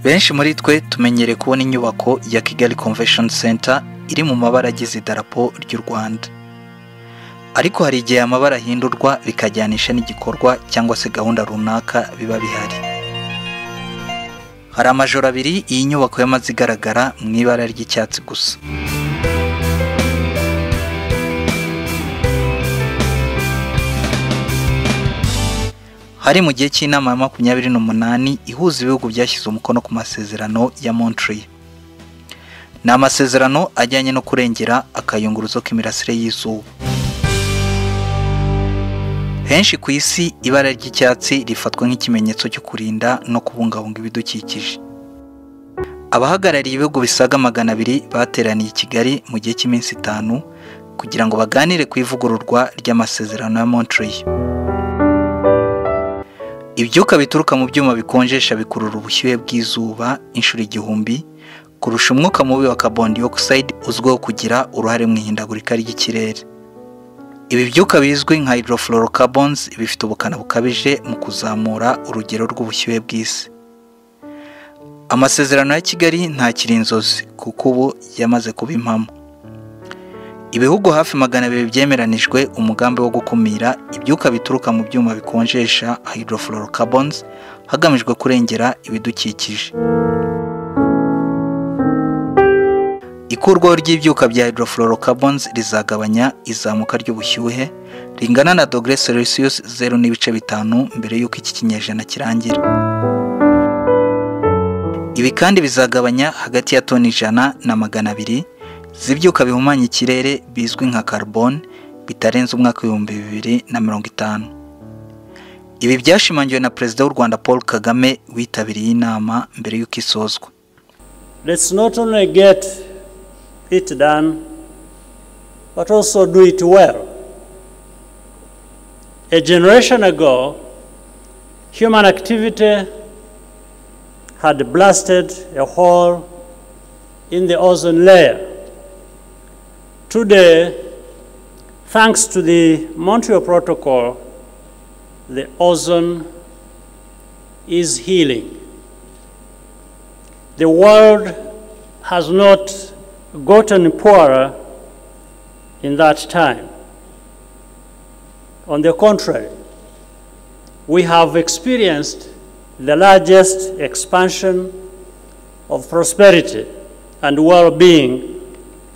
benshi muri twe tumenyereye kubona inyubako ya kigali convention center iri mu mabara agize idarapo ry'u rwanda ariko hari igihe amabara ahindurwa bikajyanisha n'igikorwa cyangwa se gahunda runaka biba bihari hari amajoro abiri iyi nyubako yamaze igaragara mu ibara ry'icyatsi gusa hari mu gihe cy'inama ya makumyabiri n'umunani ihuza ibihugu byashyize umukono ku masezerano ya Montreal ni amasezerano ajyanye no kurengera akayunguruzo k'imirasire y'izuba henshi ku isi ibara ry'icyatsi rifatwa nk'ikimenyetso cyo kurinda no kubungabunga ibidukikije abahagarariye ibihugu bisaga magana abiri bateraniye i kigali mu gihe cy'iminsi itanu kugira ngo baganire ku ivugururwa ry'amasezerano ya Montreal ibyuka bituruka mu byuma bikonjesha bikurura ubushyuhe bw'izuba inshuro igihumbi kurusha umwuka mubi wa carbon dioxide uzwiho kugira uruhare mu ihindagurika ry'ikirere ibi byuka bizwi nka hydrofluorocarbons bifite ubukana bukabije mu kuzamura urugero rw'ubushyuhe bw'isi amasezerano ya kigali ntakiri inzozi kuko ubu yamaze kuba impamo ibihugu hafi magana abiri byemeranijwe umugambi wo gukumira ibyuka bituruka mu byuma bikonjesha hydrofluorocarbons hagamijwe kurengera ibidukikije ikurwaho ry'ibyuka bya hydrofluorocarbons rizagabanya izamuka ry'ubushyuhe ringana na dogere celsius zeru n'ibice bitanu mbere y'uko iki kinyejana kirangira ibi kandi bizagabanya hagati ya toni ijana na magana abiri z'ibyuka bihumanya ikirere bizwi nka carbon bitarenze umwaka w'ibihumbi bibiri na mirongo itanu ibi byashimangiwe na perezida w'u rwanda paul kagame witabiriye inama mbere y'uko isozwa Let's not only get it done, but also do it well. A generation ago, human activity had blasted a hole in the ozone layer. Today, thanks to the Montreal Protocol, the ozone is healing. The world has not gotten poorer in that time. On the contrary, we have experienced the largest expansion of prosperity and well being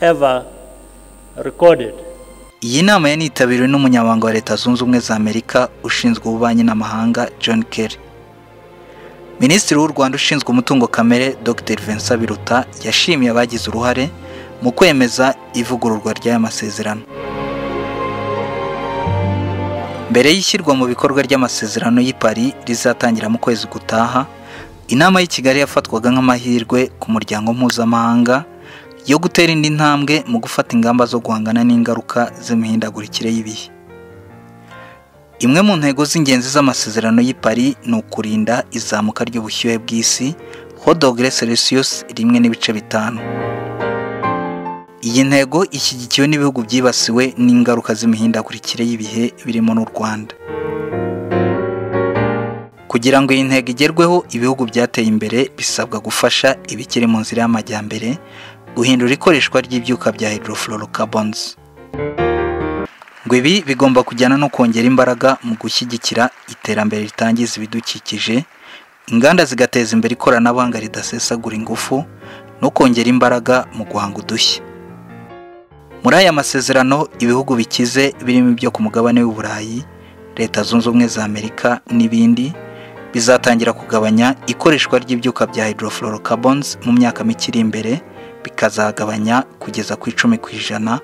ever recorded. iyi nama yari yitabiriwe n'umunyamabanga wa leta zunze ubumwe za amerika ushinzwe ububanyi n'amahanga john kerry minisitiri w'u rwanda ushinzwe umutungo kamere dr vincent biruta yashimiye abagize uruhare mu kwemeza ivugururwa ry'aya masezerano mbere y'ishyirwa mu bikorwa ry'amasezerano y'i Paris rizatangira mu kwezi gutaha inama y'i kigali yafatwaga nk'amahirwe ku muryango mpuzamahanga yo gutera indi ntambwe mu gufata ingamba zo guhangana n'ingaruka z'imihindagurikire y'ibihe imwe mu ntego z'ingenzi z'amasezerano y'i Paris ni ukurinda izamuka ry'ubushyuhe bw'isi ho dogere celsius rimwe n'ibice bitanu iyi ntego ishyigikiwe n'ibihugu byibasiwe n'ingaruka z'imihindagurikire y'ibihe birimo n'u rwanda kugira ngo iyi ntego igerweho ibihugu byateye imbere bisabwa gufasha ibikiri mu nzira y'amajyambere guhindura ikoreshwa ry'ibyuka bya hydrofluorocarbons ngo ibi bigomba kujyana no kongera imbaraga mu gushyigikira iterambere ritangiza ibidukikije inganda zigateza imbere ikoranabuhanga ridasesagura ingufu no kongera imbaraga mu guhanga udushya muri aya masezerano ibihugu bikize birimo ibyo ku mugabane w'i burayi leta zunze ubumwe za amerika n'ibindi bizatangira kugabanya ikoreshwa ry'ibyuka bya hydrofluorocarbons mu myaka mike iri imbere bikazagabanya kugeza ku icumi ku ijana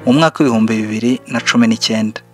mu mwaka w'ibihumbi bibiri na cumi n'icyenda